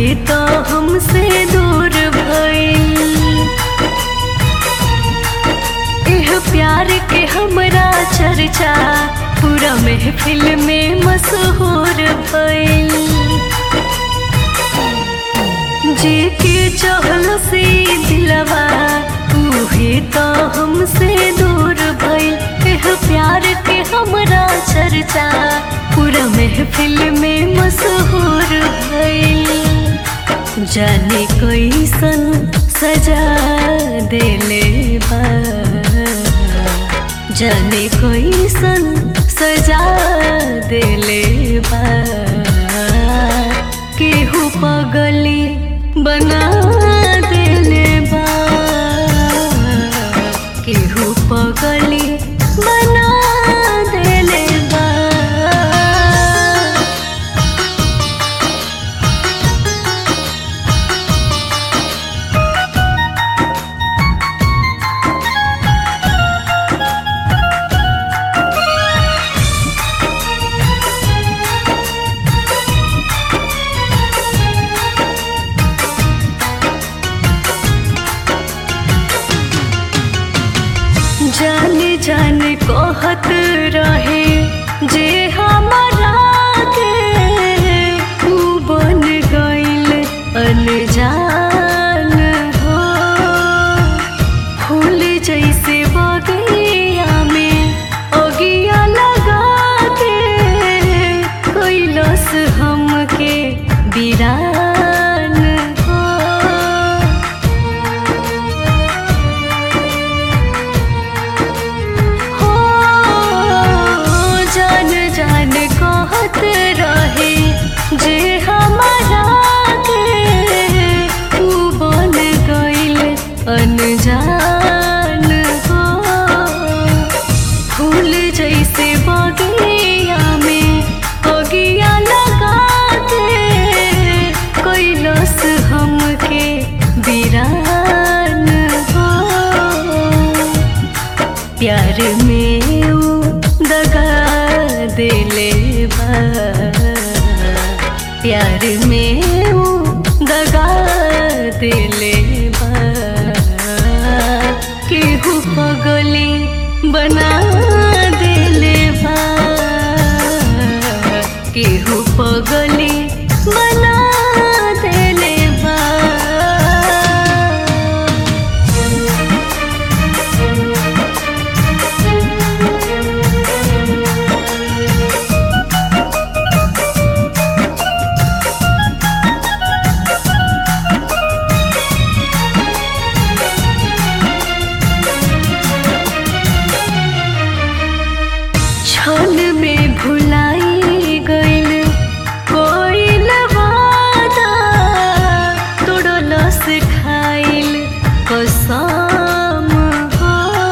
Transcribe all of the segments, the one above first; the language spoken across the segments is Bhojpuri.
तो हमसे दूर भइल एह प्यार के हमरा चर्चा पूरा महफिल में मशहूर भइल जे के चहल से दिलवा उहे तो हमसे दूर भइल एह प्यार के हमरा चर्चा पूरा महफिल में मशहूर भइल जाने कैसन सजा देले बा जाने कैसन सजा देले बा केहू पगली बना देले बा केहू पगली बना देले बा जान जान कहत रहे जे हमारा के तू बन गइल अनजान हो फूल जैसे बगिया में अगिया लगा के कैलस हमके बिरान हो हो जान जान कहत रहे जे हमारा के तू बन गइल अनजान हो फूल जैसे बगिया में अगिया लगा के कैलस हमके बिरान हो प्यार में ऊ दगा देले बा प्यार में ऊ दगा देले बा केहू पगली बना देले बा केहू पगली बना देले बा क्षण में भुलाई गइल कोइल वादा तोड़लस खाइल कसम हो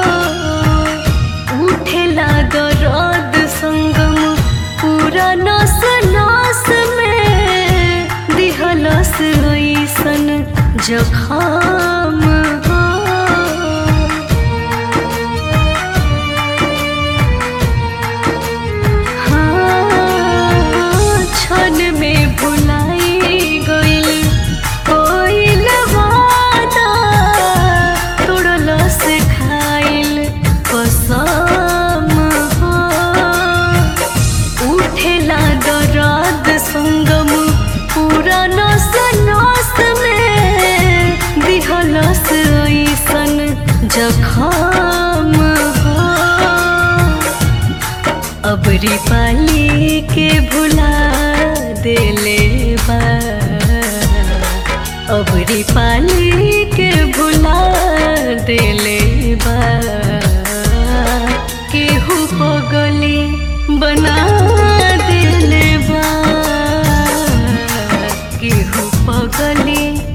उठेला दर्द संगम पूरा नस नस में दिहलस ऐसन जखम हो हाँ, क्षण में भुलाई गइल कोइल वादा तोड़लस खाइल कसम हो उठेला दर्द संगम पूरा नस नस में दिहलस ऐसन जखम हो अबरी पाली के भुला देले बा अबरी पाली के भुला देले बा केहू पगली बना देले बा केहू पगली